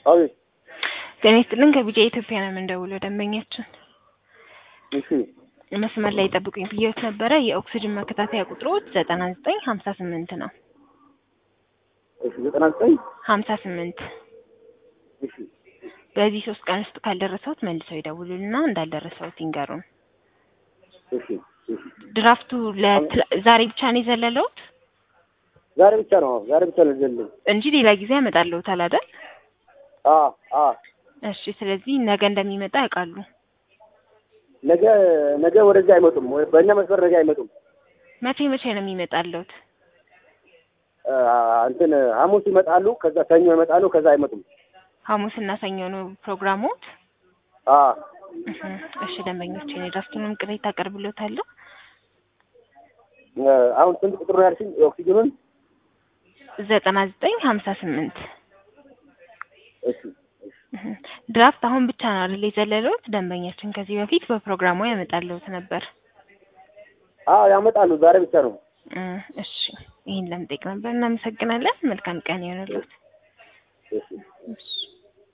አቤት። ጤና ይስጥልን ከቢጫ ኢትዮጵያ ነው የምንደውለው ደንበኛችን እሺ መስመር ላይ ጠብቁኝ ብዬዎት ነበረ የኦክሲጅን መከታተያ ቁጥሮች ዘጠና ዘጠኝ ሀምሳ ስምንት ነው እሺ ዘጠና ዘጠኝ ሀምሳ ስምንት እሺ በዚህ ሶስት ቀን ውስጥ ካልደረሰውት መልሰው ይደውሉልና እንዳልደረሰውት ይንገሩን እሺ እሺ ድራፍቱ ለትላ- ዛሬ ብቻ ነው የዘለለውት ዛሬ ብቻ ነው ዛሬ ብቻ ነው ዘለኝ እንጂ ሌላ ጊዜ ያመጣልዎታል አይደል አ አ እሺ ስለዚህ ነገ እንደሚመጣ ያውቃሉ ነገ ነገ ወደዚህ አይመጡም ወይ በእኛ መስመር ነገ አይመጡም መቼ መቼ ነው የሚመጣልዎት አ፣ እንትን ሐሙስ ይመጣሉ ከዛ ሰኞ ይመጣሉ ከዛ አይመጡም ሐሙስና ሰኞ ነው ፕሮግራሞት አ እህ፣ እሺ ደንበኞች የድራፍቱንም ቅሬታ አቀርብልዎታለሁ እ፣ አሁን ስንት ቁጥር ነው ያልሽኝ የኦክሲጅኑን ዘጠና ዘጠኝ ሀምሳ ስምንት እሺ እሺ ድራፍት አሁን ብቻ ነው አይደል የዘለለውት? ደንበኛችን ከዚህ በፊት በፕሮግራሙ ያመጣልዎት ነበር። አዎ ያመጣሉ ዛሬ ብቻ ነው እ፣ እሺ ይህን ለመጠየቅ ነበር። እናመሰግናለን። መልካም ቀን ይሆንልዎት። እሺ እሺ